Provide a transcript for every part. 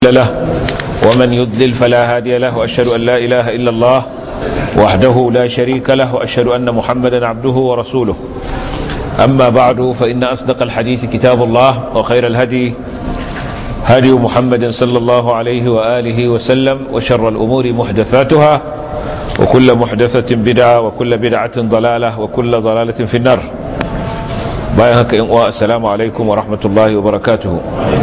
له ومن يضلل فلا هادي له وأشهد أن لا إله إلا الله وحده لا شريك له وأشهد أن محمدا عبده ورسوله أما بعد فإن أصدق الحديث كتاب الله وخير الهدي هدي محمد صلى الله عليه وآله وسلم وشر الأمور محدثاتها وكل محدثة بدعة وكل بدعة ضلالة وكل ضلالة في النار بايهك السلام عليكم ورحمة الله وبركاته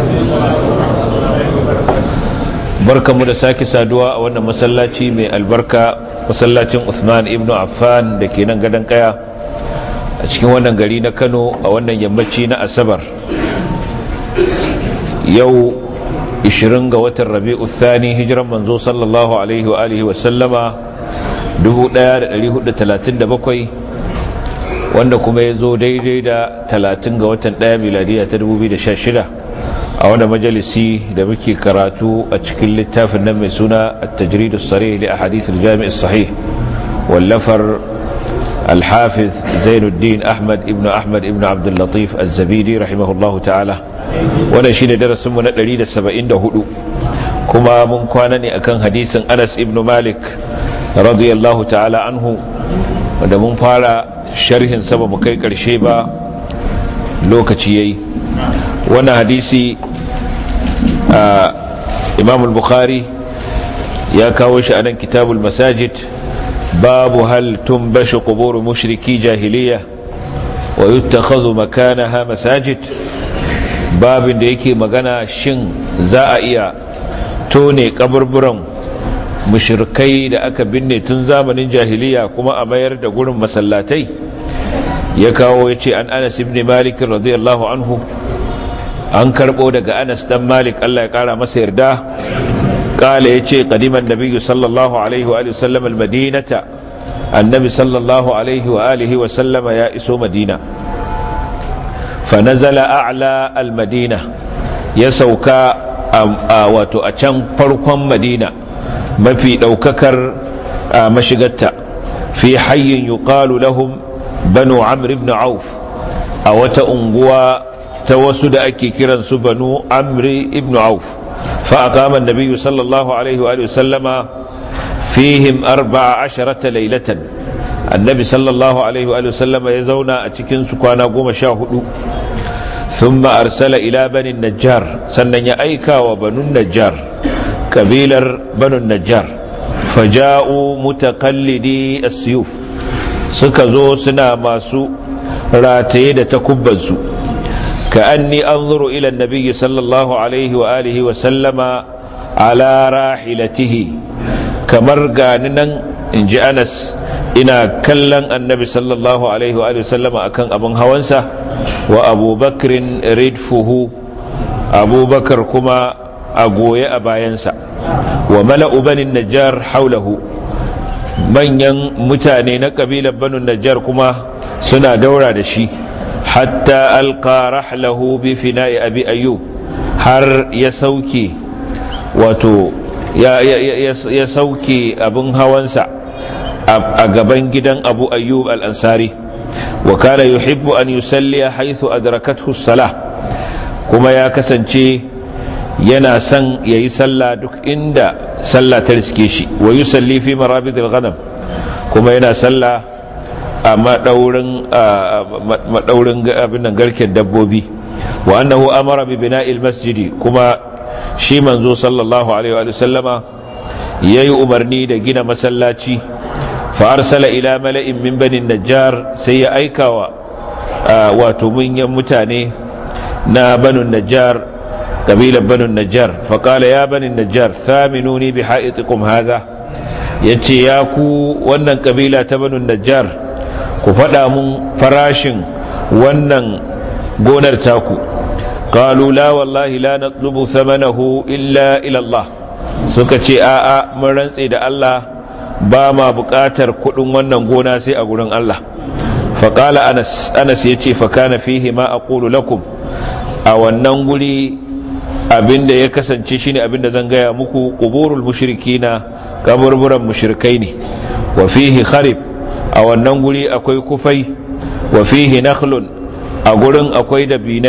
barkanmu da sake saduwa a wannan masallaci mai albarka masallacin Uthman ibn Affan da ke nan gadon kaya a cikin wannan gari na Kano a wannan yammaci na Asabar yau 20 ga watan Rabi'u Thani hijiran manzo sallallahu alaihi wa alihi wa sallama 1437 wanda kuma ya zo daidai da 30 ga watan 1 miladiya ta 2016 a wani majalisi da muke karatu a cikin littafin nan mai suna at-tajrid as-sarih li ahadith al-jami' as-sahih wallafar al-hafiz Zainuddin Ahmad ibn Ahmad ibn Abdul Latif az-Zabidi rahimahullahu ta'ala wannan shine darasin mu na 174 kuma mun kwana ne akan hadisin Anas ibn Malik radiyallahu ta'ala anhu wanda mun fara sharhin sa ba mu kai karshe ba lokaci yayi wannan hadisi imam al-bukhari ya kawo shi a nan kitabul masajid babu hal tumbashu qubur mushriki jahiliya wa yuttakhadhu makanaha masajid babin da yake magana shin za a iya tone kaburburan mushrikai da aka binne tun zamanin jahiliya kuma a mayar da gurin masallatai ya kawo ya ce an anas ibn malik radiyallahu anhu an karbo daga anas dan malik Allah ya kara masa yarda kala ya ce qadiman nabiyyu sallallahu alaihi wa alihi wasallam almadinata annabi sallallahu alaihi wa alihi wa sallama ya iso madina fa nazala a'la almadina ya sauka wato a can farkon madina mafi daukakar mashigarta fi hayyin yuqalu lahum banu amr ibn auf a wata unguwa ta wasu da ake kiran su banu amri ibn auf fa aqama an-nabiy sallallahu alaihi wa sallama fihim arba'a asharata laylatan annabi sallallahu alaihi wa sallama ya zauna a cikin su kwana goma sha hudu thumma arsala ila bani najjar sannan ya aika wa banu najjar kabilar banu najjar faja'u mutaqallidi as-suyuf suka zo suna masu rataye da takubbansu كأني أنظر إلى النبي صلى الله عليه وآله وسلم على راحلته كمرقاننا إن جاء أنس إنا كلن النبي صلى الله عليه وآله وسلم أكن أبن هوانسا وأبو بكر ردفه أبو بكر كما أقوي أباينسا وملأ بني النجار حوله manyan mutane na kabilar banu najjar kuma suna daura da shi hatta alqa rahlahu bi fina'i abi ayyub har ya sauke wato ya, ya, ya, sauke abin hawansa a gaban gidan abu ayyub al-ansari wa kana yuhibbu an yusalli haythu adrakathu salah kuma ya kasance yana son yayi sallah duk inda sallah ta riske shi wa yusalli fi marabidil ghanam kuma yana sallah a madaurin abin garken dabbobi wa annahu amara bi bina'il masjidi kuma shi manzo sallallahu alaihi wa sallama yayi umarni da gina masallaci fa arsala ila mala'in min bani najjar sai ya aikawa wato munyan mutane na banu najjar kabilar banu najjar fa qala ya bani najjar thaminuni bi ha'itikum hadha yace ya ku wannan kabila ta banu najjar ku faɗa mun farashin wannan gonar taku qalu la wallahi la natlubu thamanahu illa ila Allah suka ce a'a mun rantse da Allah ba ma buƙatar kuɗin wannan gona sai a gurin Allah faƙala anas anas ya ce fa kana fihi ma aqulu lakum a wannan guri abinda ya kasance shine abinda zan gaya muku quburul mushrikina kaburburan mushrikai ne wa fihi kharib a wannan guri akwai kufai wa fihi nakhlun a gurin akwai dabinai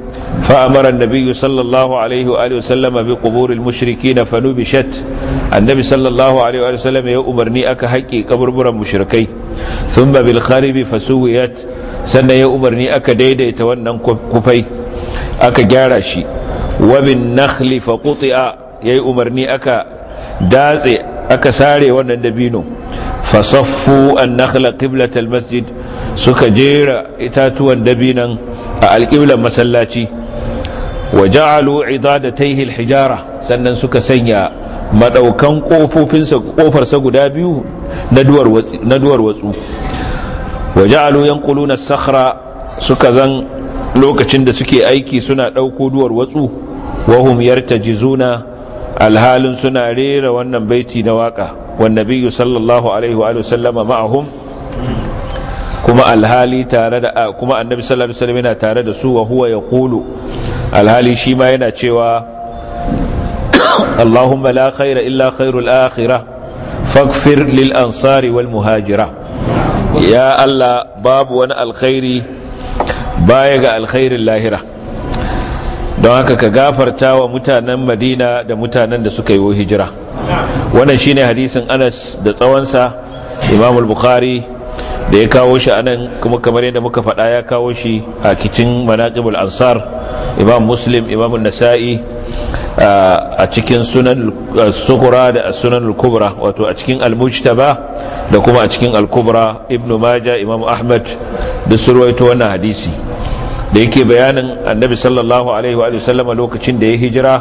فأمر النبي صلى الله عليه وآله وسلم بقبور المشركين فنبشت النبي صلى الله عليه وآله وسلم يأمرني أكا حقي قبر برا مشركي ثم بالخارب فسويت سنة يأمرني أكا ديدي يتونن كفي أكا جارشي وبالنخل فقطع يأمرني أكا دازي أكا ساري ونندبينو فصفوا النخل قبلة المسجد suka jera itatuwan dabinan a alƙiblar masallaci wa ja'alu idadatayhi alhijara sannan suka sanya madaukan kofofinsa kofarsa guda biyu na duwar na duwar watsu wa ja'alu yanquluna as-sakhra suka zan lokacin da suke aiki suna dauko duwar watsu wa hum yartajizuna alhalin suna rera wannan baiti na waka wan nabiyyu sallallahu alaihi wa sallama ma'ahum kuma alhali tare da kuma annabi sallallahu alaihi wasallam yana tare da su wa huwa yaqulu alhali shi ma yana cewa Allahumma la khaira illa khairul akhirah faghfir lil ansari wal muhajira ya Allah babu wani alkhairi baya ga alkhairin lahira don haka ka gafarta wa mutanen Madina da mutanen da suka yi hijira wannan shine hadisin Anas da tsawonsa Imam al-Bukhari da ya kawo shi anan kuma kamar yadda muka faɗa ya kawo shi a kicin manaqibul ansar imam muslim imam nasa'i a cikin sunan sughra da sunan al-kubra wato a cikin al-mujtaba da kuma a cikin al-kubra ibnu majah imam ahmad da surwaito wannan hadisi da yake bayanin annabi sallallahu alaihi wa sallama lokacin da ya hijira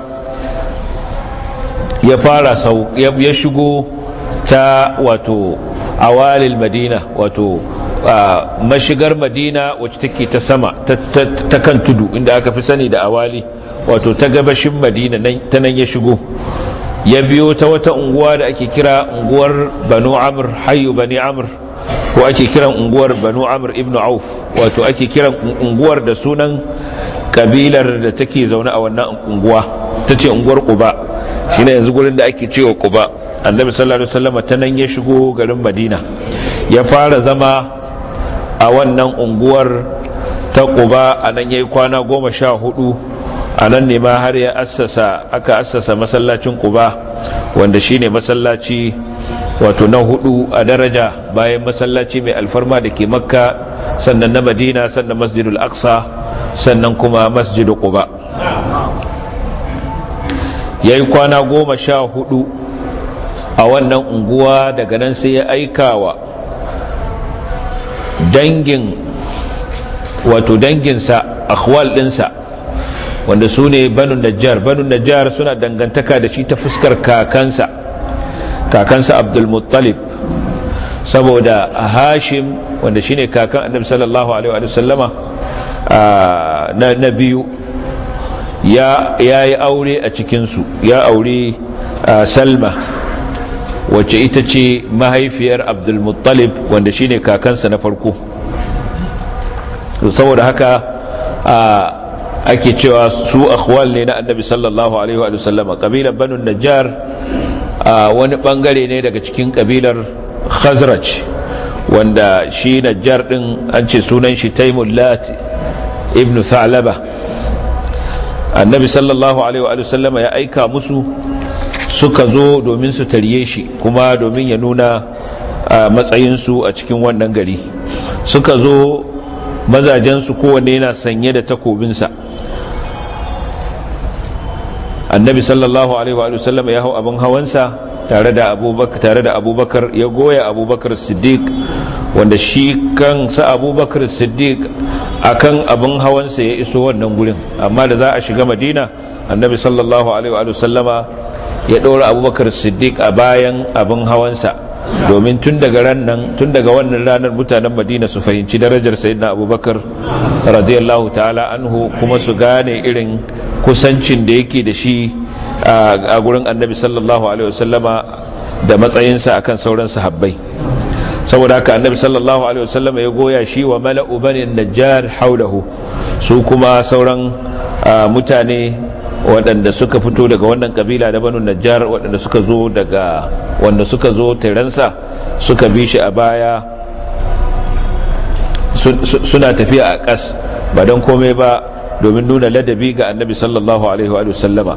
ya fara sau ya shigo ta wato awalil madina wato mashigar madina wacce take ta sama ta kan tudu inda aka fi sani da awali wato ta gabashin madina ta nan ya shigo ya biyo ta wata unguwa da ake kira unguwar banu amr hayu bani amr ko ake kiran unguwar banu amr ibn auf wato ake kiran unguwar da sunan kabilar da take zaune a wannan unguwa ta ce unguwar quba shine yanzu gurin da ake cewa quba annabi sallallahu alaihi wasallam ta nan ya shigo garin madina ya fara zama a wannan unguwar ta quba a nan yayi kwana goma sha hudu a nan ne ma har ya assasa aka assasa masallacin quba wanda shine masallaci wato na hudu a daraja bayan masallaci mai alfarma da ke makka sannan na madina sannan masjidul aqsa sannan kuma masjidu quba yayi kwana goma sha hudu a wannan unguwa daga nan sai ya aikawa dangin wato danginsa akhwal dinsa wanda su ne banu najjar banu najjar suna dangantaka da shi ta fuskar kakansa kakansa abdulmuttalib saboda hashim wanda shine kakan annabi sallallahu alaihi wa sallama na biyu ya yi aure a cikinsu ya aure salma wacce ita ce mahaifiyar abdulmuttalib wanda shine kakansa na farko saboda haka ake cewa su akhwal ne na annabi sallallahu alaihi wa sallama kabilar banu najjar wani bangare ne daga cikin kabilar khazraj wanda shi najjar din an ce sunan shi taimullat ibn thalaba annabi sallallahu alaihi wa sallama ya aika musu suka zo domin su tarye shi kuma domin ya nuna matsayinsu a cikin wannan gari suka zo mazajensu kowanne yana sanye da takobinsa annabi sallallahu alaihi wa sallam ya hau abin hawansa tare da abubakar tare da abubakar ya goya abubakar siddiq wanda shi kansa abubakar siddiq akan abin hawansa ya iso wannan gurin amma da za a shiga madina annabi sallallahu alaihi wa sallama ya ɗora abubakar siddiq a bayan abin hawansa domin tun daga nan tun daga wannan ranar mutanen madina su fahimci darajar sayyidina abubakar radiyallahu ta'ala anhu kuma su gane irin kusancin da yake da shi a gurin annabi sallallahu alaihi wasallama da matsayinsa akan sauran sahabbai saboda haka annabi sallallahu alaihi wasallama ya goya shi wa mala'u bani najjar haulahu su kuma sauran mutane waɗanda suka fito daga wannan kabila da banu najjar waɗanda suka zo daga wanda suka zo tiransa suka bi shi a baya suna tafiya a ƙas ba don komai ba domin nuna ladabi ga annabi sallallahu alaihi wa sallama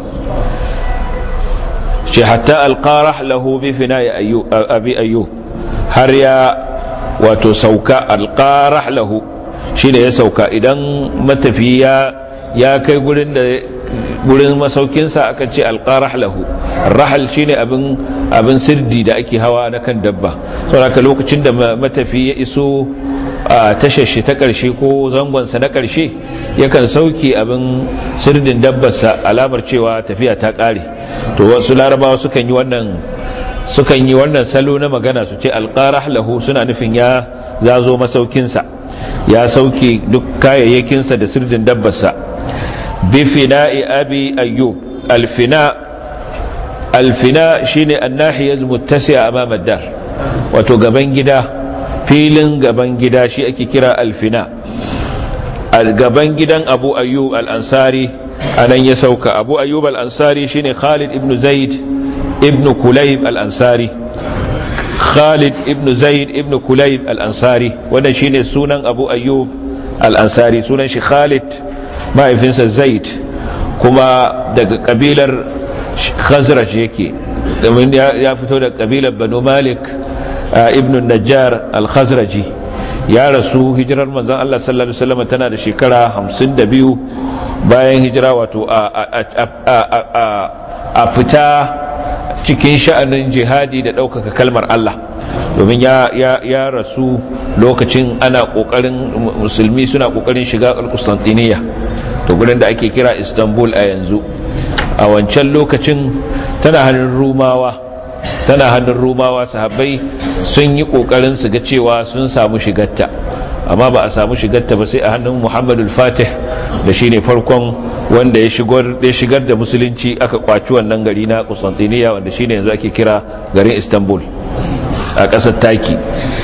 ce hatta alqarah lahu bi fina'i abi ayyub har ya wato sauka alqarah lahu shine ya sauka idan matafiya ya kai gurin da gurin masaukinsa aka ce alqarah lahu rahal shine abin abin sirdi da ake hawa na kan dabba saboda lokacin da matafi ya iso a tashar shi ta ƙarshe ko zangonsa na ƙarshe yakan sauke abin sirdin dabbarsa alamar cewa tafiya ta ƙare to wasu larabawa sukan yi wannan sukan yi wannan salo na magana su ce alƙarah lahu suna nufin ya zazo masaukinsa ya sauke duk kayayyakinsa da sirdin dabbarsa bifina'i abi ayyub alfina alfina shine annahiyar muttasi'a amama dar wato gaban gida filin gaban gida shi ake kira alfina gaban gidan abu ayyub al-ansari anan ya sauka abu ayyub al-ansari shine khalid ibn zaid ibn kulayb al-ansari khalid ibn zaid ibn kulayb al-ansari wannan shine sunan abu ayyub al-ansari sunan shi khalid mahaifinsa zaid kuma daga kabilar khazraj yake domin ya fito da kabilar banu malik ibn najjar al-khazraji ya rasu hijirar manzon Allah sallallahu alaihi wasallam tana da shekara 52 bayan hijira wato a fita cikin sha'anin jihadi da ɗaukaka kalmar Allah domin ya rasu lokacin ana ƙoƙarin musulmi suna ƙoƙarin shiga Constantiniya to gurin da ake kira Istanbul a yanzu a wancan lokacin tana hannun Rumawa tana hannun rumawa sahabbai sun yi kokarin su ga cewa sun samu shigarta amma ba a samu shigarta ba sai a hannun muhammadul fatih da shine farkon wanda ya shigar da musulunci aka kwaci wannan gari na Constantinople wanda shine yanzu ake kira garin Istanbul a ƙasar Taki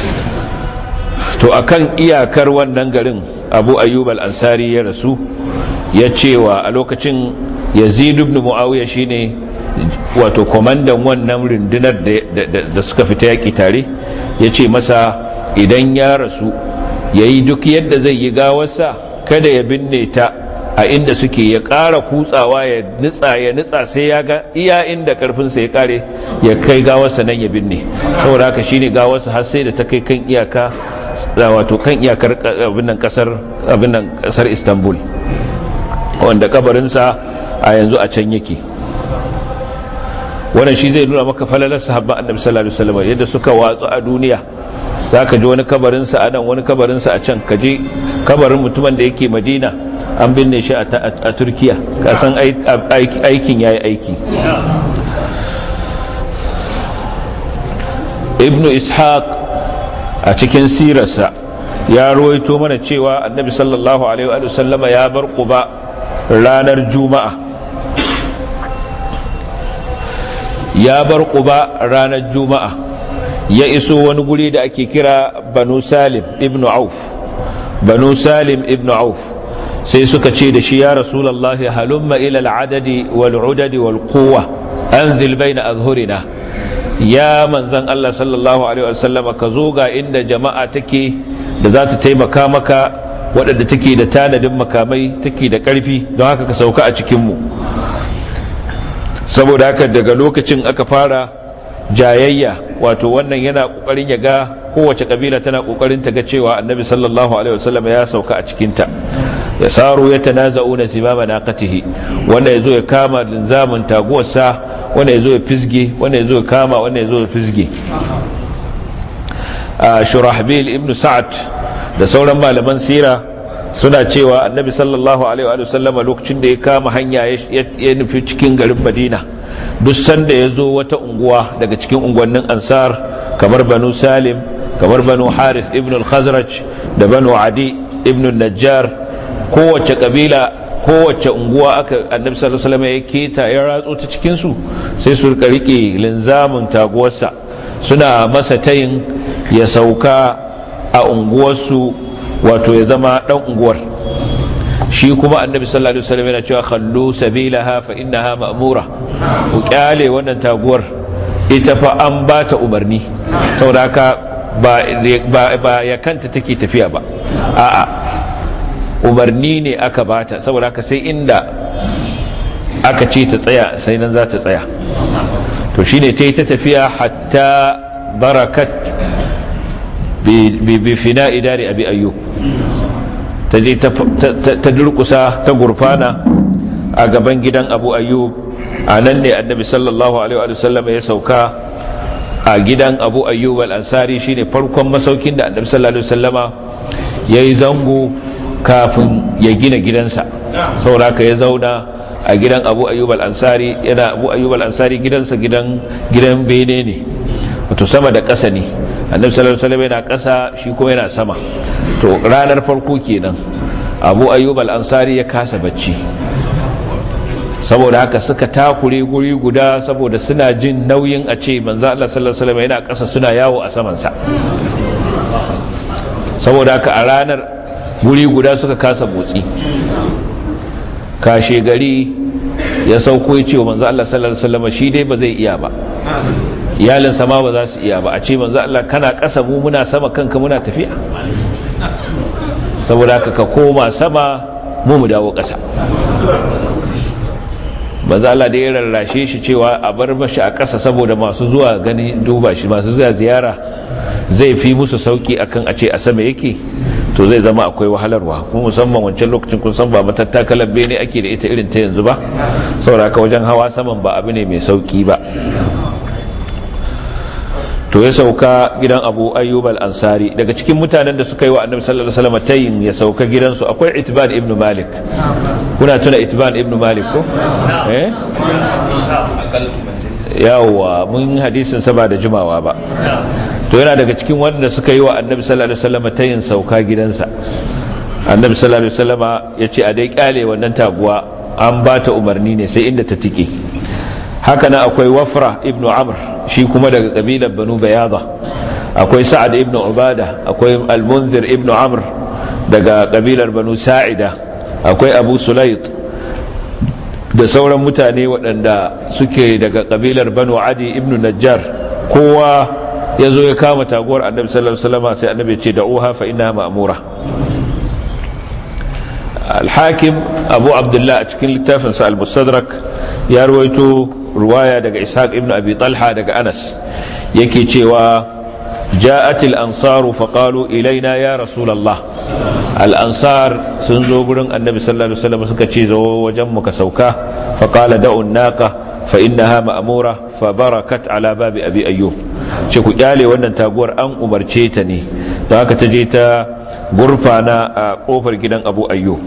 to akan iyakar wannan garin Abu Ayyub al-Ansari ya rasu ya cewa a lokacin Yazid ibn Muawiya shine wato komandan wannan rundunar da suka fita yaki tare ya ce masa idan ya rasu ya yi duk yadda zai yi gawarsa kada ya binne ta a inda suke ya ƙara kutsawa ya nitsa ya nitsa sai ya ga iya inda karfinsa ya kare ya kai gawarsa nan ya binne saboda haka shine gawarsa har sai da ta kai kan iyaka wato kan iyakar abin kasar abin kasar Istanbul wanda kabarinsa a yanzu a can yake wannan shi zai nuna maka falalar sahabban annabi sallallahu alaihi wasallam yadda suka watsu a duniya zaka ji wani kabarin sa a nan wani kabarin sa a can ka je kabarin mutumin da yake Madina an binne shi a Turkiya ka san aikin yayi aiki Ibn Ishaq a cikin sirarsa ya ruwaito mana cewa annabi sallallahu alaihi wa sallama ya bar Quba ranar Juma'a ya bar quba ranar juma'a ya iso wani guri da ake kira banu salim ibn auf banu salim ibn auf sai suka ce da shi ya rasulullahi halumma ila al'adadi wal udadi wal quwwa anzil baina azhurina ya manzan Allah sallallahu alaihi wasallama ka zo ga inda jama'a take da za ta taimaka maka waɗanda take da tanadin makamai take da ƙarfi don haka ka sauka a cikinmu saboda haka daga lokacin aka fara jayayya wato wannan yana kokarin ya ga kowace kabila tana kokarin ta ga cewa annabi sallallahu alaihi wasallam ya sauka a cikinta ya saro ya tanaza'una zimama naqatihi wanda yazo ya kama linzamin taguwarsa wanda yazo ya fisge wanda yazo ya kama wanda yazo ya fisge a shurahbil ibn sa'ad da sauran malaman sira suna cewa annabi sallallahu alaihi wa sallama lokacin da ya kama hanya ya nufi cikin garin madina duk sanda ya zo wata unguwa daga cikin unguwannin ansar kamar banu salim kamar banu harith ibn al-khazraj da banu adi ibn najjar kowace kabila kowace unguwa aka annabi sallallahu alaihi wasallam ya keta ya ratso ta cikin su sai su rika rike linzamin taguwarsa suna masa tayin ya sauka a unguwarsu wato ya zama dan unguwar shi kuma annabi sallallahu alaihi wasallam yana cewa khallu sabilaha fa innaha ma'mura ku kyale wannan taguwar ita fa an ba ta umarni saboda haka ba ba ya kanta take tafiya ba a'a umarni ne aka bata saboda haka sai inda aka ce ta tsaya sai nan za ta tsaya to shine ta yi ta tafiya hatta barakat bi fina idari abi ayyub ta je ta durkusa ta gurfana a gaban gidan abu ayyub a nan ne annabi sallallahu alaihi wa sallam ya sauka a gidan abu ayyub al-ansari shine farkon masaukin da annabi sallallahu alaihi wasallama yayi zango kafin ya gina gidansa saboda ya zauna a gidan abu ayyub al-ansari yana abu ayyub al-ansari gidansa gidan gidan bene ne wato sama da ƙasa ne annabi sallallahu alaihi wasallam yana ƙasa shi kuma yana sama to ranar farko kenan abu ayyub al-ansari ya kasa bacci saboda haka suka takure guri guda saboda suna jin nauyin a ce manzo Allah sallallahu alaihi wasallam yana ƙasa suna yawo a saman sa saboda haka a ranar guri guda suka kasa motsi kashe gari ya sauko ya ce wa manzo Allah sallallahu alaihi wasallam shi dai ba zai iya ba iyalin sama ba za su iya ba a ce manzo Allah kana ƙasa mu muna sama kanka muna tafiya saboda haka ka koma sama mu mu dawo ƙasa manzo Allah da ya rarrashe shi cewa a bar mashi a ƙasa saboda masu zuwa gani duba shi masu zuwa ziyara zai fi musu sauki akan a ce a sama yake to zai zama akwai wahalarwa kuma musamman wancan lokacin kun san ba matattakalar bene ake da ita irin ta yanzu ba saboda haka wajen hawa saman ba abu ne mai sauki ba to ya sauka gidan abu ayyub al-ansari daga cikin mutanen da suka yi wa annabi sallallahu alaihi wasallam tayin ya sauka gidansu akwai itban ibn malik kuna tuna itban ibn malik ko eh yawa mun hadisin sa ba da jimawa ba to yana daga cikin wanda suka yi wa annabi sallallahu alaihi wasallam tayin sauka gidansa annabi sallallahu alaihi wasallam ya ce a dai kyale wannan taguwa an ba ta umarni ne sai inda ta tike haka nan akwai wafra ibn amr shi kuma daga kabilar banu bayada akwai sa'ad ibn ubada akwai al-munzir ibn amr daga kabilar banu sa'ida akwai abu sulayt da sauran mutane waɗanda suke daga kabilar banu adi ibn najjar kowa ya zo ya kama taguwar annabi sallallahu alaihi wasallam sai annabi ya ce da'uha fa innaha ma'mura al-hakim abu abdullah a cikin littafinsa al-mustadrak ya ruwaito ruwaya daga ishaq ibn abi talha daga anas yake cewa ja'atil ansaru faqalu ilaina ya rasulullah al ansar sun zo gurin annabi sallallahu alaihi wasallam suka ce zo wajen mu ka sauka faqala da'u naqa fa innaha ma'mura fa barakat ala babi abi ayyub ce ku kyale wannan taguwar an umarce ta ne don haka ta je ta gurfana a kofar gidan abu ayyub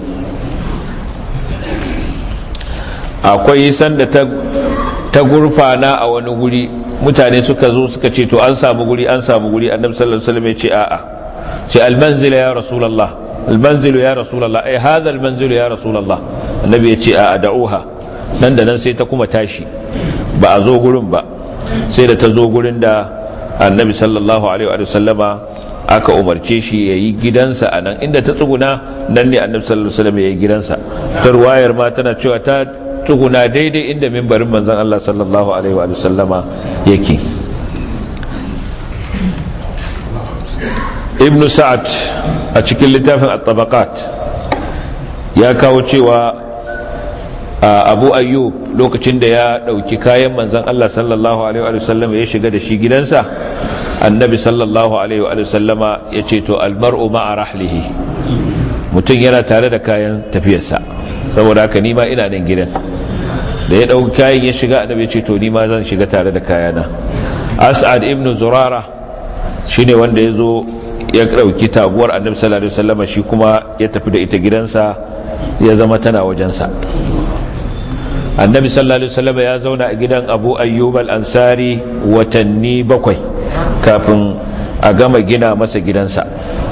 akwai sanda ta ta gurfana a wani guri mutane suka zo suka ce to an samu guri an samu guri annabi sallallahu alaihi wasallam ya ce a'a ce almanzila ya rasulullah almanzilu ya rasulullah ai hadha almanzilu ya rasulullah annabi ya ce a'a da'uha nan da nan sai ta kuma tashi ba a zo gurin ba sai da ta zo gurin da annabi sallallahu alaihi wa sallama aka umarce shi ya yi gidansa a nan inda ta tsuguna nan ne annabi sallallahu alaihi wasallam ya yi gidansa ta ruwayar ma tana cewa ta tuguna daidai inda mimbarin manzan Allah sallallahu Alaihi wa sallama yake ibn sa'ad a cikin littafin at-tabaqat ya kawo cewa abu ayyub lokacin da ya dauki kayan manzan Allah sallallahu Alaihi wa sallama ya shiga da shi gidansa annabi sallallahu Alaihi wa sallama ya ce to almar'u ma'a rahlihi mutum yana tare da kayan tafiyarsa saboda haka nima ina nan gidan da ya ɗauki kayan ya shiga annabi ce to nima zan shiga tare da kayana as'ad ibn zurara shine wanda ya zo ya ɗauki taguwar annabi sallallahu alaihi wasallam shi kuma ya tafi da ita gidansa ya zama tana wajensa annabi sallallahu alaihi wasallam ya zauna a gidan abu ayyub al-ansari watanni bakwai kafin a gama gina masa gidansa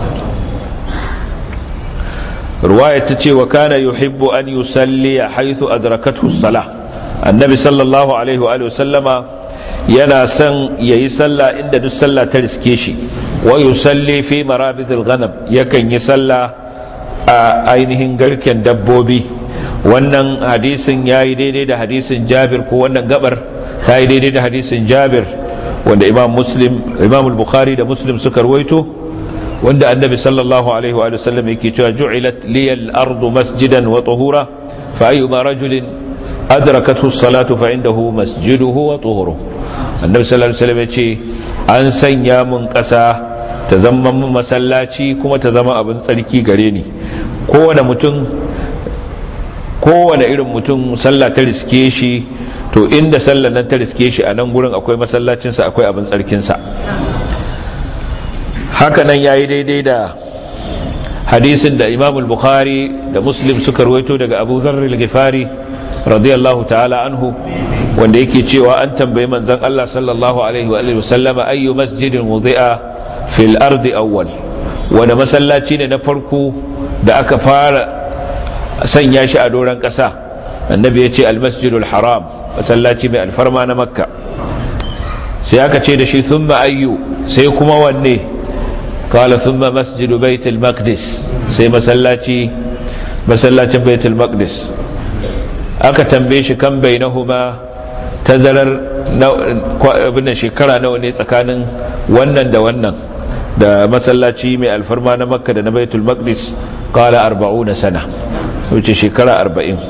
ruwaya ta ce wa kana yuhibbu an yusalli haythu adrakathu as-salah annabi sallallahu alaihi wa sallama yana son yayi sallah inda duk sallah ta riske shi wa yusalli fi marabid al-ghanam yakan yi sallah a ainihin garken dabbobi wannan hadisin yayi daidai da hadisin Jabir ko wannan gabar ta yi daidai da hadisin Jabir wanda Imam Muslim Imam al-Bukhari da Muslim suka ruwaito wanda annabi sallallahu alaihi wa sallam yake cewa ju'ilat liyal ardu masjidan wa tuhura fa ayyuma rajulin adrakathu as-salatu fa indahu masjiduhu wa tuhuru annabi sallallahu alaihi wasallam yace an sanya mun kasa ta zama mun masallaci kuma ta zama abin tsarki gare ni kowane mutum kowane irin mutum sallah ta riske shi to inda sallar nan ta riske shi a nan gurin akwai masallacinsa akwai abin tsarkinsa haka nan ya yi daidai da hadisin da imamul bukhari da muslim suka ruwaito daga abu zarril gifari radiyallahu ta'ala anhu wanda yake cewa an tambayi manzon Allah sallallahu alaihi wa sallama ayyu masjidin wudi'a fil ardi awwal wanda masallaci ne na farko da aka fara sanya shi a doron ƙasa annabi ya ce almasjidul haram masallaci mai alfarma na makka sai aka ce da shi thumma ayyu sai kuma wanne qala thumma masjidu baitul maqdis sai masallaci masallacin baitul maqdis aka tambaye shi kan bainahuma tazarar abin shekara nawa ne tsakanin wannan da wannan da masallaci mai alfarma na makka da na baitul maqdis qala 40 sana wuce shekara 40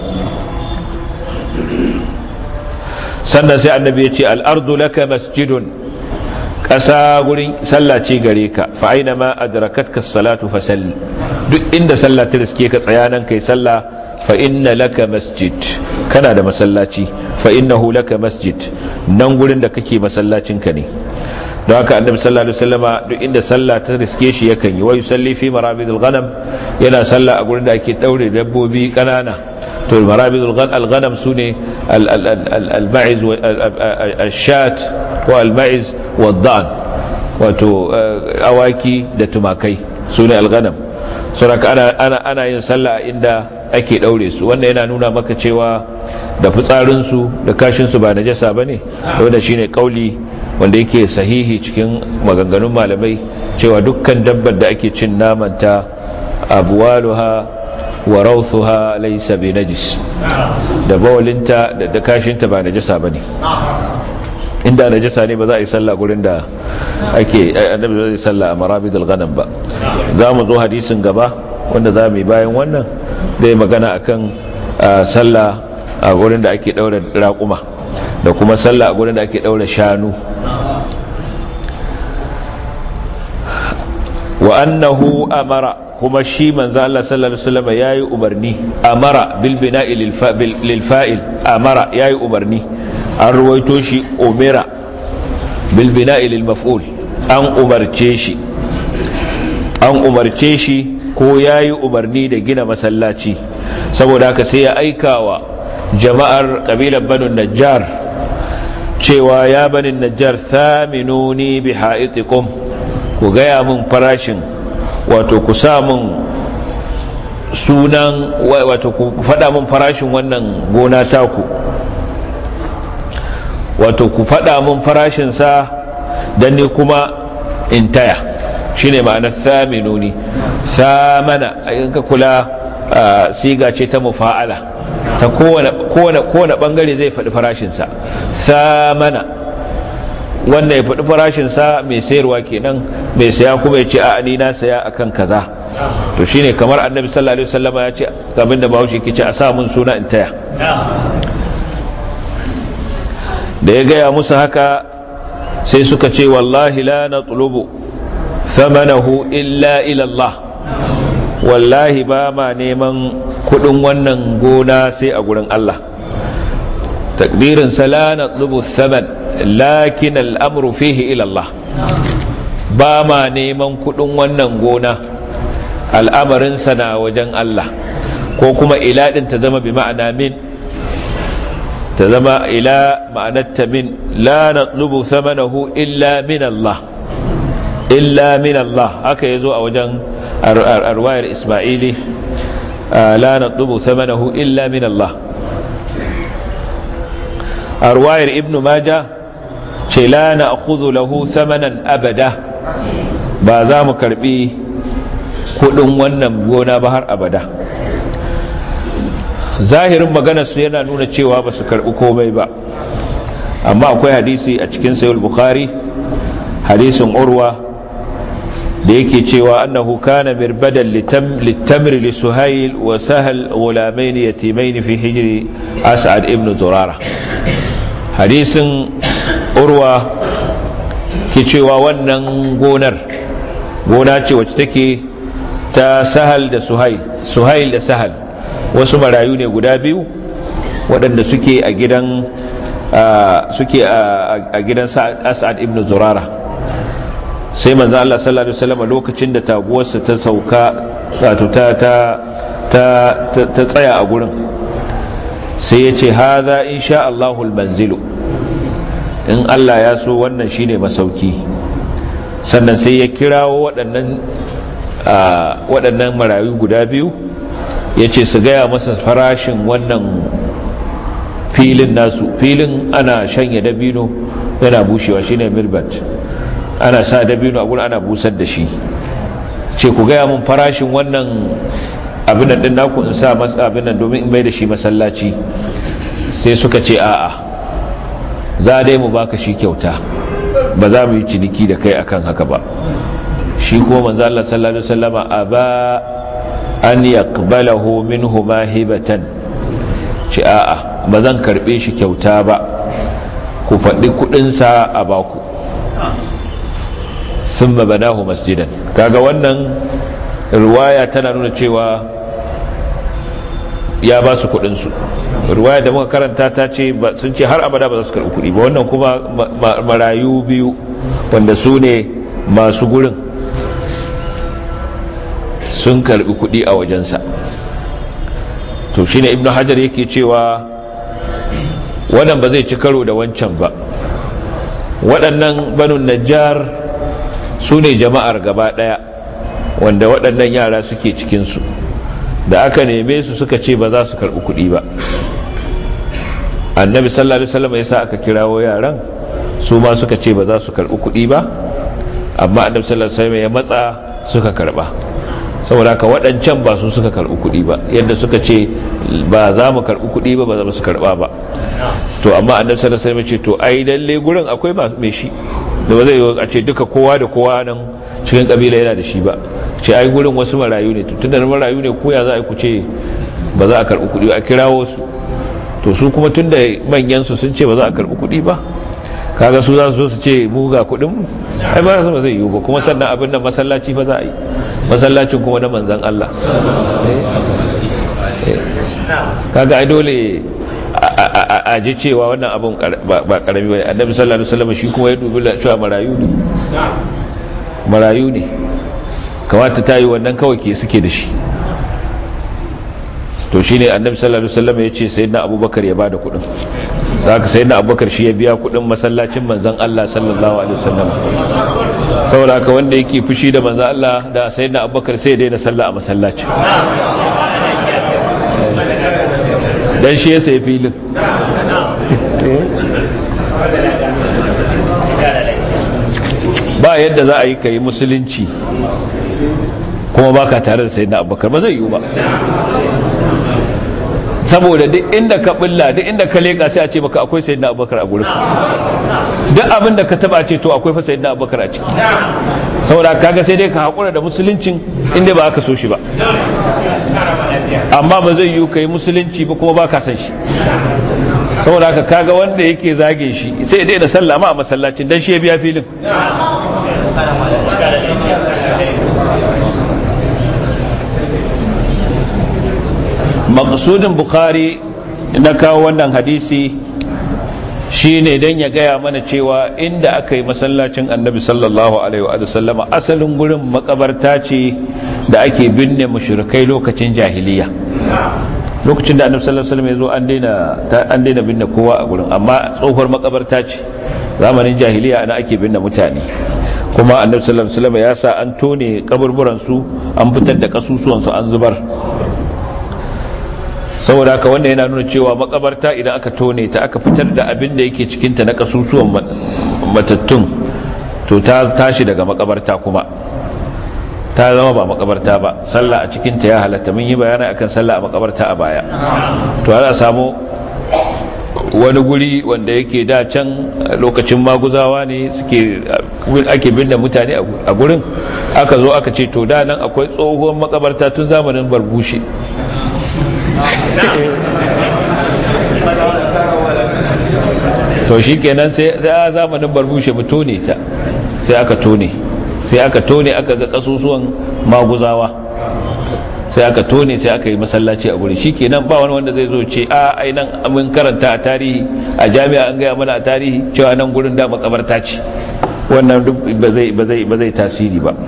sannan sai annabi ya ce al'ardu laka masjidun ƙasa gurin sallaci gare ka fa aina ma adrakatka salatu fa salli duk inda sallah ta riske ka tsayanan kai sallah fa inna laka masjid kana da masallaci fa innahu laka masjid nan gurin da kake masallacin ka ne don haka annabi sallallahu alaihi wasallama duk inda sallah ta riske shi yakan yi wa yusalli fi marabidul ghanam yana sallah a gurin da ake daure dabbobi kanana to marabidul ghanam sune al-ma'iz al-shat wa al-ma'iz wa dan wato awaki da tumakai sune al-ghanam saboda ana ana ana yin sallah inda ake daure su wannan yana nuna maka cewa da fitsarin su da kashin su ba najasa bane wanda shine kauli wanda yake sahihi cikin maganganun malamai cewa dukkan dabbar da ake cin namanta abuwaluha wa rauthuha laysa bi najis da bawalinta da kashinta ba najasa bane inda najasa ne ba za a yi sallah gurin da ake annabi zai sallah a marabidul ghanam ba za mu zo hadisin gaba wanda za mu yi bayan wannan zai magana akan sallah a gurin da ake daura raƙuma da kuma sallah a gurin da ake daura shanu wa annahu amara kuma shi manzo Allah sallallahu alaihi wasallam yayi umarni amara bil bina'i lil fa'il amara yayi umarni an ruwaito shi umira bil bina'i lil maf'ul an umarce shi an umarce shi ko yayi umarni da gina masallaci saboda haka sai ya aikawa jama'ar kabilar banu najjar cewa ya bani najjar thaminuni bi ha'itikum ku gaya min farashin wato ku sa min sunan wato ku faɗa min farashin wannan gona taku wato ku faɗa min farashin sa dan ne kuma in taya shine ma'anar thaminuni samana in ka kula siga ce ta mufa'ala ta kowane bangare zai faɗi farashinsa samana wannan ya faɗi farashinsa mai sayarwa kenan mai saya kuma ya ce a ni na saya akan kaza to shine kamar annabi sallallahu alaihi wasallam ya ce abin da bahaushe ke ce a sa mun suna in taya da ya gaya musu haka sai suka ce wallahi la natlubu thamanahu illa ila Allah wallahi ba ma neman kudin wannan gona sai a gurin Allah takdirin la natlubu thaman lakin al'amru fihi ila Allah ba ma neman kudin wannan gona al'amarin na wajen Allah ko kuma ila din ta zama bi ma'ana min ta zama ila ma'anarta min la natlubu thamanahu illa min Allah illa min Allah haka yazo a wajen arwayar Isma'ili la natlubu thamanahu illa min Allah arwayar Ibn Majah ce la na'khudhu lahu thamanan abada ba za mu karbi kudin wannan gona ba har abada zahirin maganarsu yana nuna cewa ba su karbi komai ba amma akwai hadisi a cikin sayul bukhari hadisin urwa da yake cewa annahu kana mirbadan litamr li suhayl wa sahal ghulamain yatimain fi hijri as'ad ibn zurara hadisin urwa ke cewa wannan gonar gona ce wacce take ta sahal da suhail suhail da sahal wasu marayu ne guda biyu waɗanda suke a gidan suke a gidan as'ad ibn zurara sai manzo Allah sallallahu alaihi wasallam lokacin da taguwarsa ta sauka wato ta ta ta ta tsaya a gurin sai ya ce hadha insha Allahul manzilu in Allah ya so wannan shine masauki sannan sai ya kirawo waɗannan waɗannan marayu guda biyu ya ce su gaya masa farashin wannan filin nasu filin ana shanya dabino yana bushewa shine mirbat ana sa dabino a gurin ana busar da shi ce ku gaya mun farashin wannan abin din naku in sa masa abin nan domin in bai da shi masallaci sai suka ce a'a za dai mu baka shi kyauta ba za mu yi ciniki da kai akan haka ba shi kuma manzo Allah sallallahu alaihi wasallama aba an yaqbalahu minhu mahibatan ce a'a ba zan karbe shi kyauta ba ku faɗi kuɗinsa a baku sun banahu masjidan kaga wannan ruwaya tana nuna cewa ya ba su kuɗinsu ruwaya da muka karanta ta ce sun ce har abada ba za su karɓi kuɗi ba wannan kuma marayu biyu wanda su ne masu gurin sun karɓi kuɗi a wajensa to shine ibnu hajar yake cewa wannan ba zai ci karo da wancan ba waɗannan banu najjar su ne jama'ar gaba ɗaya wanda waɗannan yara suke cikinsu da aka neme su suka ce ba za su karɓi kuɗi ba annabi sallallahu alaihi wasallam ya sa aka kirawo yaran su ma suka ce ba za su karɓi kuɗi ba amma annabi sallallahu alaihi wasallam ya matsa suka karɓa saboda haka waɗancan ba su suka karɓi kuɗi ba yadda suka ce ba za mu karɓi kuɗi ba ba za su karɓa ba to amma annabi sallallahu alaihi wasallam ce to ai lalle gurin akwai mai shi da ba zai yi a ce duka kowa da kowa nan cikin kabila yana da shi ba ce ai gurin wasu marayu ne tun da marayu ne koya za a ku ce ba za a karɓi kuɗi a kirawo su to su kuma tun da manyan su sun ce ba za a karɓi kuɗi ba kaga su za su su ce mu ga kuɗin mu ai ba su ba zai yiwu ba kuma sannan abin da masallaci fa za a yi masallacin kuma na manzan Allah kaga ai dole a ji cewa wannan abin ba karami bane annabi sallallahu alaihi wasallam shi kuma ya dubi cewa marayu ne marayu ne kamata ta yi wannan kawai ke suke da shi to shine annabi sallallahu alaihi wasallam ya ce sayyidina abubakar ya bada kuɗin zaka sayyidina abubakar shi ya biya kuɗin masallacin manzon Allah sallallahu alaihi wasallam saboda haka wanda yake fushi da manzon Allah da sayyidina abubakar sai ya daina sallah a masallacin dan shi ya sayi filin ba yadda za a yi ka yi musulunci kuma baka tare da sayyidina abubakar ba zai yiwu ba saboda duk inda ka bulla duk inda ka leka sai a ce maka akwai sayyidina abubakar a gurin duk abin da ka taba ce to akwai fa sayyidina abubakar a ciki saboda kaga sai dai ka hakura da musuluncin inda ba aka so shi ba amma ba zai yiwu ka yi musulunci ba kuma ba ka san shi saboda haka kaga wanda yake zage shi sai dai da sallah ma a masallacin dan shi ya biya filin maqsudin bukhari na kawo wannan hadisi shine dan ya gaya mana cewa inda aka yi masallacin annabi sallallahu alaihi wa sallama asalin gurin makabarta ce da ake binne mushrikai lokacin jahiliya lokacin da annabi sallallahu alaihi wasallam ya zo an daina an daina binne kowa a gurin amma tsohuwar makabarta ce zamanin jahiliya ana ake binne mutane kuma annabi sallallahu alaihi wasallam ya sa an tone kaburburan su an fitar da kasusuwan su an zubar saboda haka wanda yana nuna cewa makabarta idan aka tone ta aka fitar da abin da yake cikin ta na kasusuwan matattun to ta tashi daga makabarta kuma ta zama ba makabarta ba sallah a cikin ta ya halatta mun yi bayani akan sallah a makabarta a baya to ana samu wani guri wanda yake da can lokacin maguzawa ne suke ake binne mutane a gurin aka zo aka ce to da nan akwai tsohuwar makabarta tun zamanin barbushe to shi kenan sai a zamanin barbushe mu tone ta sai aka tone sai aka tone aka ga kasusuwan maguzawa sai aka tone sai aka yi masallaci a guri shi kenan ba wani wanda zai zo ce a ainihin amin karanta a tarihi a jami'a an gaya mana a tarihi cewa nan gurin da makabarta ce wannan duk ba zai tasiri ba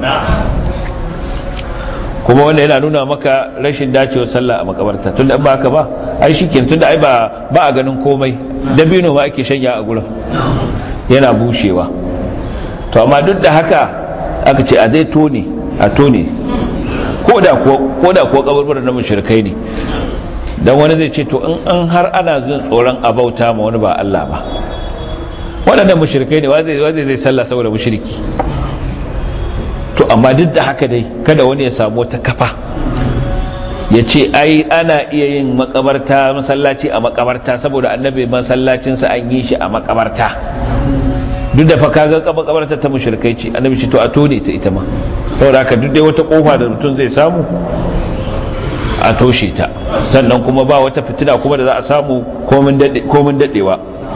kuma wanda yana nuna maka rashin dacewar sallah a makabarta tunda ba haka ba ai shikenan tunda ai ba ba a ganin komai dabino ma ake shanya a gurin yana bushewa to amma duk da haka aka ce a dai tone a tone ko da ko ko da ko kaburburan na mushrikai ne dan wani zai ce to in an har ana jin tsoron abauta ma wani ba Allah ba waɗannan mushrikai ne wa zai zai sallah saboda mushriki to amma duk da haka dai kada wani ya samu wata kafa ya ce ai ana iya yin makabarta masallaci a makabarta saboda annabi masallacinsa an yi shi a makabarta duk da fa kaga makabarta ta mushrikai ce annabi ce to a tone ta ita ma saboda haka duk dai wata kofa da mutum zai samu a toshe ta sannan kuma ba wata fitina kuma da za a samu komin dadewa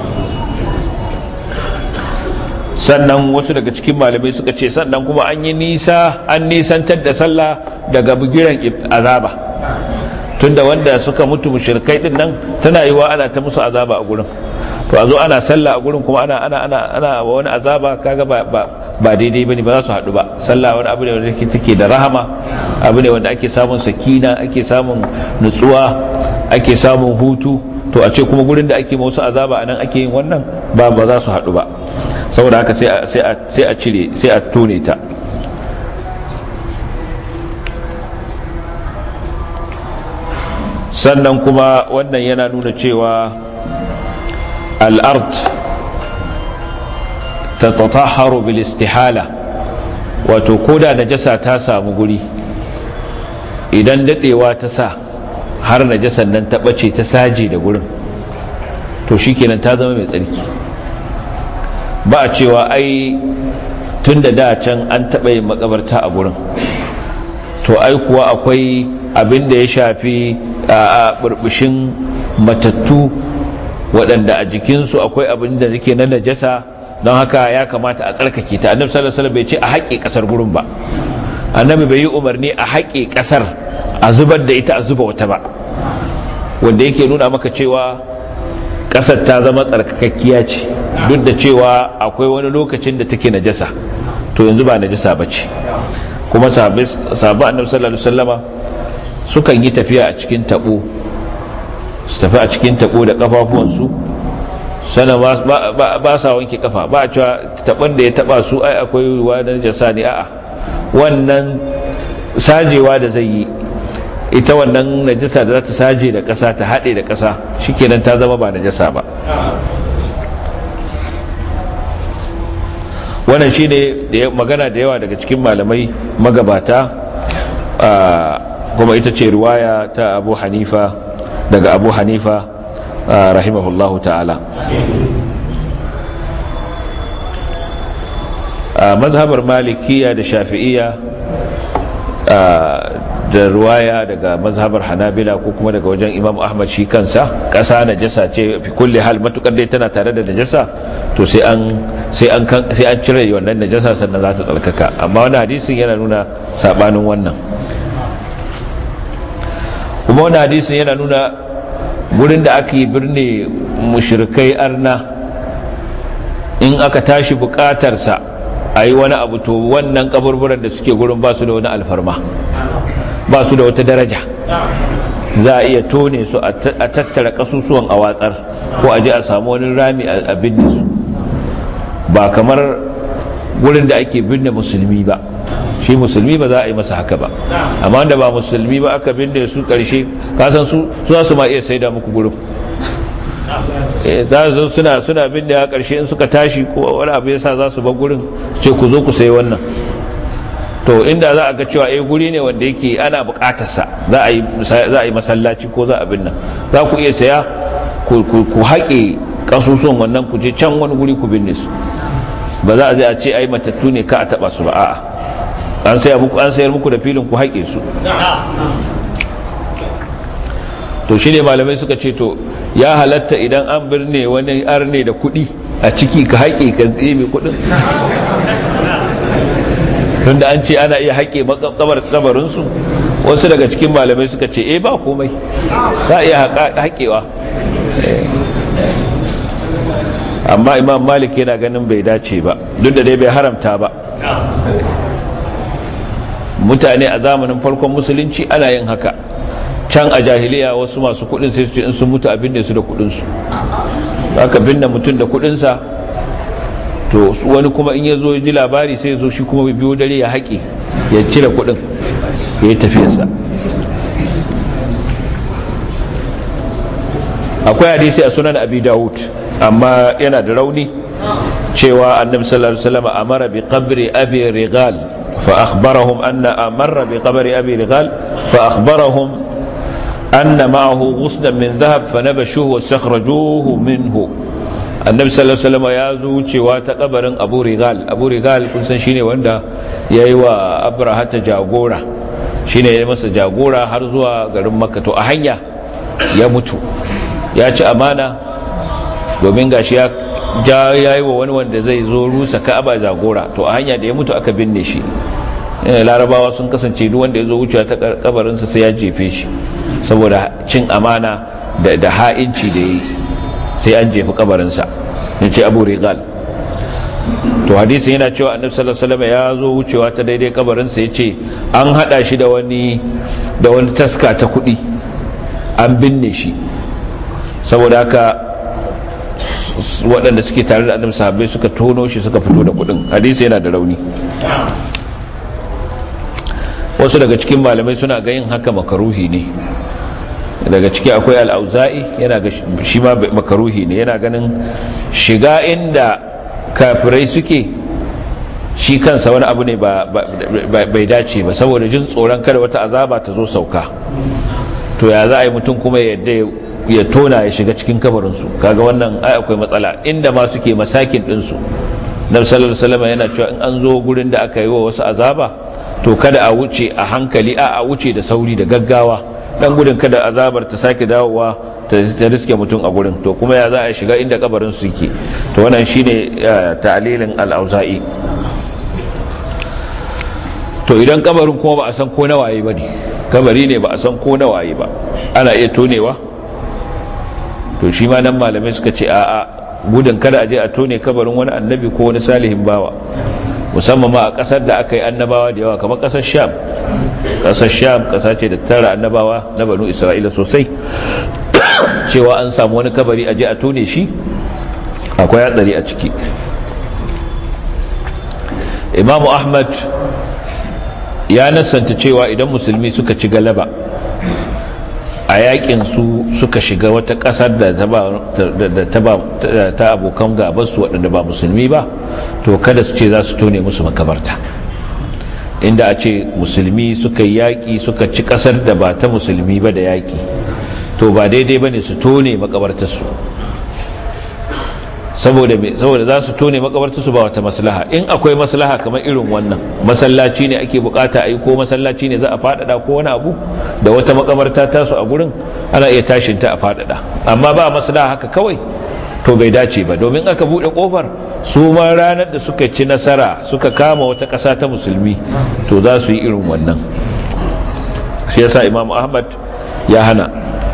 sannan wasu daga cikin malamai suka ce sannan kuma an yi nisa an nisantar da sallah daga bugiran azaba tunda wanda suka mutu mushrikai din nan tana yiwa ana ta musu azaba a gurin to a zo ana sallah a gurin kuma ana ana ana ana wani azaba kaga ba ba ba daidai bane ba za su haɗu ba sallah wani abu ne wanda take da rahama abu ne wanda ake samun sakina ake samun nutsuwa ake samun hutu to a ce kuma gurin da ake wasu azaba anan ake yin wannan ba ba za su haɗu ba saboda haka sai a cire sai a tone ta sannan kuma wannan yana nuna cewa al'art ta tataharu bil istihala wato koda najasa ta samu guri idan dadewa ta sa har najasan nan ta bace ta saje da gurin to shikenan ta zama mai tsarki ba a cewa ai tun da da can an taɓa yin makabarta a gurin to ai kuwa akwai abin da ya shafi a burbushin matattu waɗanda a jikinsu akwai abin da yake na najasa don haka ya kamata a tsarkake ta annabi sallallahu alaihi wasallam bai ce a haƙe ƙasar gurin ba annabi bai yi umarni a haƙe ƙasar a zubar da ita a zuba wata ba wanda yake nuna maka cewa ƙasar ta zama tsarkakakkiya ce duk da cewa akwai wani lokacin da take najasa to yanzu ba najasa ba ce kuma sahabbai annabi sallallahu alaihi wasallama sukan yi tafiya a cikin tabo su tafi a cikin tabo da kafafuwansu sana ba sa wanke kafa ba a cewa taban da ya taba su ai akwai ruwa na najasa ne a'a wannan sajewa da zai yi ita wannan najasa da za ta saje da ƙasa ta haɗe da ƙasa shikenan ta zama ba najasa ba wannan shi ne magana da yawa daga cikin malamai magabata kuma ita ce riwaya ta abu hanifa daga abu hanifa rahimahullahu ta'ala mazhabar malikiya da shafi'iya da ruwaya daga mazhabar hanabila ko kuma daga wajen imam ahmad shi kansa ƙasa najasa ce fi kulle hal matukar dai tana tare da najasa to sai an sai an sai an cire wannan najasa sannan za ta tsarkaka amma wannan hadisin yana nuna sabanin wannan kuma wannan hadisin yana nuna gurin da aka yi birne mushrikai arna in aka tashi bukatarsa a yi wani abu to wannan kaburburan da suke gurin ba su da wani alfarma ba su da wata daraja za a iya tone su a tattara kasusuwan a watsar ko a je a samu wani rami a binne su ba kamar wurin da ake binne musulmi ba shi musulmi ba za a yi masa haka ba amma wanda ba musulmi ba aka binne su karshe kasan su za su ma iya saida muku gurin za su suna suna binne a karshe in suka tashi ko wani abu yasa za su bar gurin ce ku zo ku sayi wannan to inda za a ga cewa eh guri ne wanda yake ana bukatarsa za a yi za a yi masallaci ko za a binna za ku iya saya ku haƙe ƙasusuwan wannan ku je can wani guri ku binne su ba za a zai a ce ai matattu ne ka a taɓa su ba a'a an sayar muku an sayar muku da filin ku haƙe su to shine malamai suka ce to ya halatta idan an birne wani arne da kuɗi a ciki ka haƙe ka tsebe kuɗin tunda an ce ana iya haƙe kabarinsu wasu daga cikin malamai suka ce eh ba komai za a iya haƙewa amma imam malik yana ganin bai dace ba duk da dai bai haramta ba mutane a zamanin farkon musulunci ana yin haka can a jahiliya wasu masu kudin sai su ce in sun mutu abin da su da kudinsu aka binne mutum da kudinsa to wani kuma in ya zo ji labari sai ya zo shi kuma biyo dare ya haƙe ya cire kudin ya yi tafiyarsa akwai hadisi a sunan abi dawud amma yana da rauni cewa annabi sallallahu alaihi wasallam amara bi qabri abi rigal fa akhbarahum anna amara bi qabri abi rigal fa akhbarahum anna ma'ahu ghuslan min dhahab fanabashuhu wastakhrajuhu minhu annabi sallallahu alaihi wasallam ya zo wucewa ta kabarin abu rigal abu rigal kun san shine wanda yayi wa abraha ta jagora shine ya masa jagora har zuwa garin makka to a hanya ya mutu ya ci amana domin gashi ya ja yayi wa wani wanda zai zo rusa ka'aba jagora to a hanya da ya mutu aka binne shi larabawa sun kasance duk wanda ya zo wucewa ta kabarinsa sai ya jefe shi saboda cin amana da ha'inci da yi sai an jefi kabarinsa ya ce abu rigal to hadisi yana cewa annabi sallallahu alaihi wasallam ya zo wucewa ta daidai kabarinsa ya ce an hada shi da wani da wani taska ta kudi an binne shi saboda haka waɗanda suke tare da annabi sahabbai suka tono shi suka fito da kudin hadisi yana da rauni wasu daga cikin malamai suna ga yin haka makaruhi ne daga ciki akwai al'auza'i yana ga shi ma makaruhi ne yana ganin shiga inda kafirai suke shi kansa wani abu ne bai dace ba saboda jin tsoron kada wata azaba ta zo sauka to ya za a yi mutum kuma yadda ya tona ya shiga cikin kabarinsu kaga wannan ai akwai matsala inda ma suke masakin ɗinsu na sallallahu alaihi yana cewa in an zo gurin da aka yi wa wasu azaba to kada a wuce a hankali a a wuce da sauri da gaggawa dan gudun kada azabar ta sake dawowa ta riske mutum a gurin to kuma ya za a shiga inda kabarin su yake to wannan shine ta'lilin al-auza'i to idan kabarin kuma ba a san ko na waye bane kabari ne ba a san ko na waye ba ana iya tonewa to shi ma nan malamai suka ce a a gudun kada a je a tone kabarin wani annabi ko wani salihin bawa musamman ma a kasar da aka yi annabawa da yawa kamar kasar sham kasar sham kasa ce da tara annabawa na banu isra'ila sosai cewa an samu wani kabari a je a tone shi akwai hatsari a ciki imamu ahmad ya nasanta cewa idan musulmi suka ci galaba a yakin su suka shiga wata kasar da ta abokan gabansu waɗanda ba musulmi ba to kada su ce za su tone musu makabarta inda a ce musulmi suka yi yaƙi suka ci ƙasar da ba ta musulmi ba da yaƙi to ba daidai ba ne su tone makabartarsu saboda saboda za su tone makabartarsu ba wata maslaha in akwai maslaha kamar irin wannan masallaci ne ake bukata a yi ko masallaci ne za a faɗaɗa ko wani abu da wata makabarta tasu a gurin ana iya tashinta a faɗaɗa amma ba maslaha haka kawai to bai dace ba domin aka buɗe ƙofar su ma ranar da suka ci nasara suka kama wata ƙasa ta musulmi to za su yi irin wannan shi yasa imam ahmad ya hana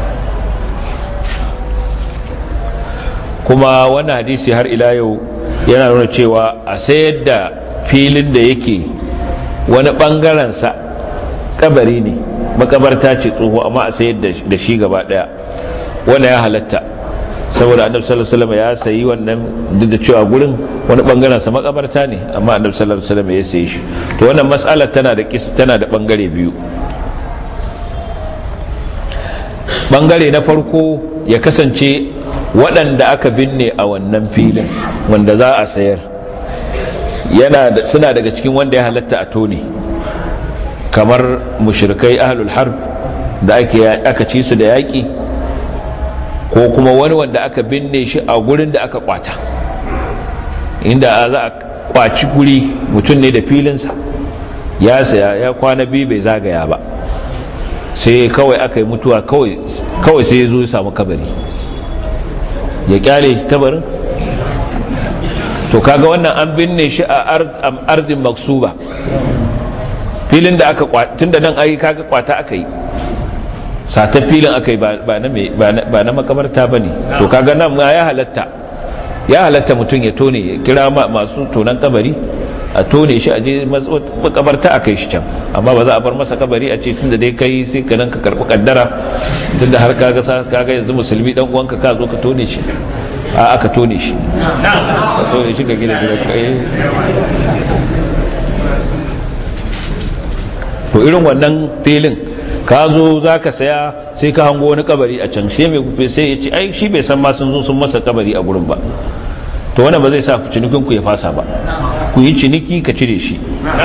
kuma wani hadisi har ila yau yana nuna cewa a sayar da filin da yake wani ɓangarensa kabari ne makabarta ce tsoho amma a sayar da shi gaba ɗaya wanda ya halatta saboda annabi sallallahu alaihi wasallam ya sayi wannan duk da cewa gurin wani bangaren sa makabarta ne amma annabi sallallahu alaihi wasallam ya sayi shi to wannan mas'alar tana da kis tana da bangare biyu bangare na farko ya kasance waɗanda aka binne a wannan filin wanda za a sayar yana suna daga cikin wanda ya halatta a tone kamar mushrikai ahlul harb da aka ci su da yaƙi ko kuma wani wanda aka binne shi a gurin da aka kwata inda za a kwaci guri mutum ne da filinsa ya saya ya kwana biyu bai zagaya ba sai kawai aka yi mutuwa kawai sai ya zo ya samu kabari ya kyale kabarin to kaga wannan an binne shi a ardin maksuba filin da aka tun da nan ai kaga kwata aka yi satar filin aka yi ba na makabarta ba ne to kaga nan ya halatta ya halatta mutum ya tone ya kira masu tonan kabari a tone shi a je makabarta a kai shi can amma ba za a bar masa kabari a ce tunda dai kai sai ka nan ka karbi kaddara tunda har kaga kaga yanzu musulmi dan uwanka ka zo ka tone shi a aka tone shi ka tone shi ka gina gida kai to irin wannan filin ka zo za ka saya sai ka hango wani kabari a can shi mai kufe sai ya ce ai shi bai san ma sun zo sun masa kabari a gurin ba to wannan ba zai sa cinikin ku ya fasa ba ku yi ciniki ka cire shi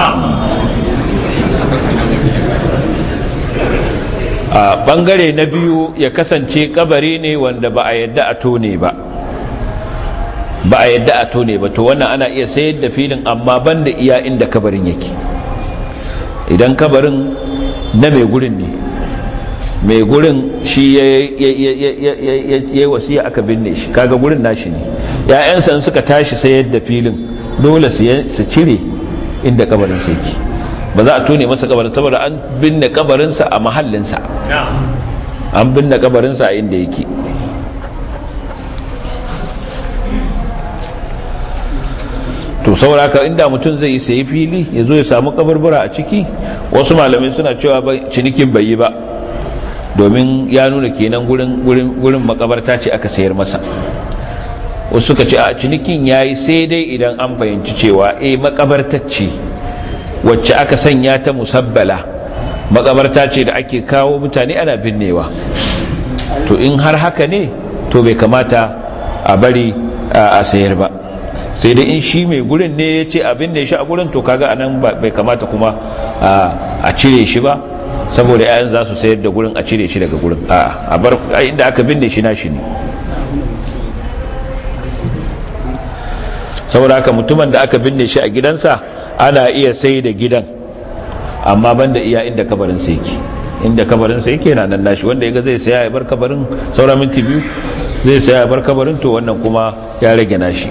a bangare na biyu ya kasance kabari ne wanda ba a yadda a tone ba ba a yadda a tone ba to wannan ana iya sayar da filin amma banda iya inda kabarin yake idan kabarin na mai gurin ne mai gurin shi ya yi wasiya aka binne shi kaga gurin nashi ne ‘ya'yansa suka tashi sayar da filin dole su cire inda kabarinsa yake ba za a tone masa kabarin saboda an binne kabarinsa a mahallinsa an binne kabarinsa a inda yake to sauraka inda mutum zai yi sayi fili ya zo ya samu kabarbura a ciki wasu malamai suna cewa cinikin bai yi ba domin ya nuna kenan gurin makabarta ce aka sayar masa wasu suka ce a cinikin ya yi sai dai idan an fahimci cewa e makabartacce wacce aka sanya ta musabbala makabarta ce da ake kawo mutane ana binnewa to in har haka ne to bai kamata a bari a sayar ba sai dai in shi mai gurin ne ya ce abin da ya shi a gurin to kaga anan bai kamata kuma a cire shi ba saboda yayan za su sayar da gurin a cire shi daga gurin a bar inda aka binne shi nashi ne saboda haka mutumin da aka binne shi a gidansa ana iya sai da gidan amma banda iya inda kabarin sa yake inda kabarin sa yake na nan nashi wanda yaga zai saya ya bar kabarin saura minti biyu zai saya ya bar kabarin to wannan kuma ya rage nashi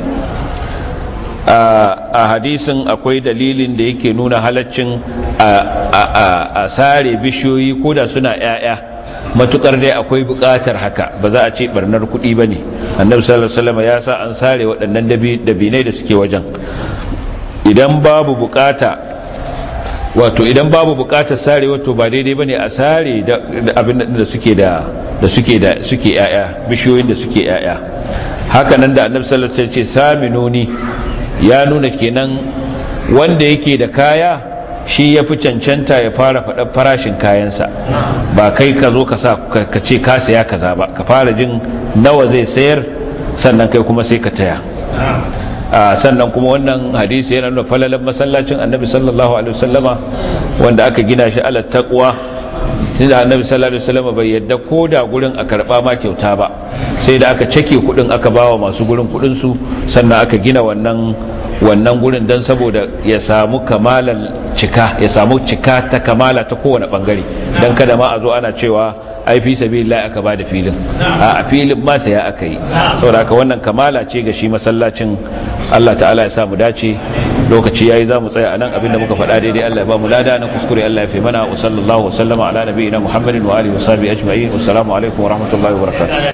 a hadisin akwai dalilin da yake nuna halaccin a sare bishiyoyi ko da suna 'ya'ya matukar dai akwai bukatar haka ba za a ce barnar kuɗi ba ne annabi sallallahu alaihi wasallam ya sa an sare waɗannan dabinai da suke wajen idan babu bukata wato idan babu bukatar sare wato ba daidai bane a sare abin da suke da da suke da suke 'ya'ya bishiyoyin da suke 'ya'ya haka nan da annabi sallallahu alaihi wasallam ya ce saminuni ya nuna kenan wanda yake da kaya shi ya fi cancanta ya fara faɗa farashin kayansa ba kai ka zo ka ce ka saya kaza ba ka fara jin nawa zai sayar sannan kai kuma sai ka taya sannan kuma wannan hadisi yana nuna falalan masallacin annabi sallallahu alaihi wasallama wanda aka gina shi ala taqwa da annabi sallallahu alaihi wasallama bai yadda ko da gurin a karba ma kyauta ba sai da aka cake kudin aka bawa masu gurin kudin su sannan aka gina wannan wannan gurin dan saboda ya samu kamalan cika ya samu cika ta kamala ta kowane bangare dan kada ma a zo ana cewa ai fi sabilillah aka ba da filin a filin ma sai aka yi saboda haka wannan kamala ce ga shi masallacin Allah ta'ala ya sa mu dace lokaci yayi za mu tsaya anan abinda muka faɗa daidai Allah ya ba mu lada na kuskure Allah ya fi mana wa sallallahu wa sallama ala nabiyina Muhammadin wa alihi wa sahbihi ajma'in wassalamu alaikum wa rahmatullahi wa barakatuh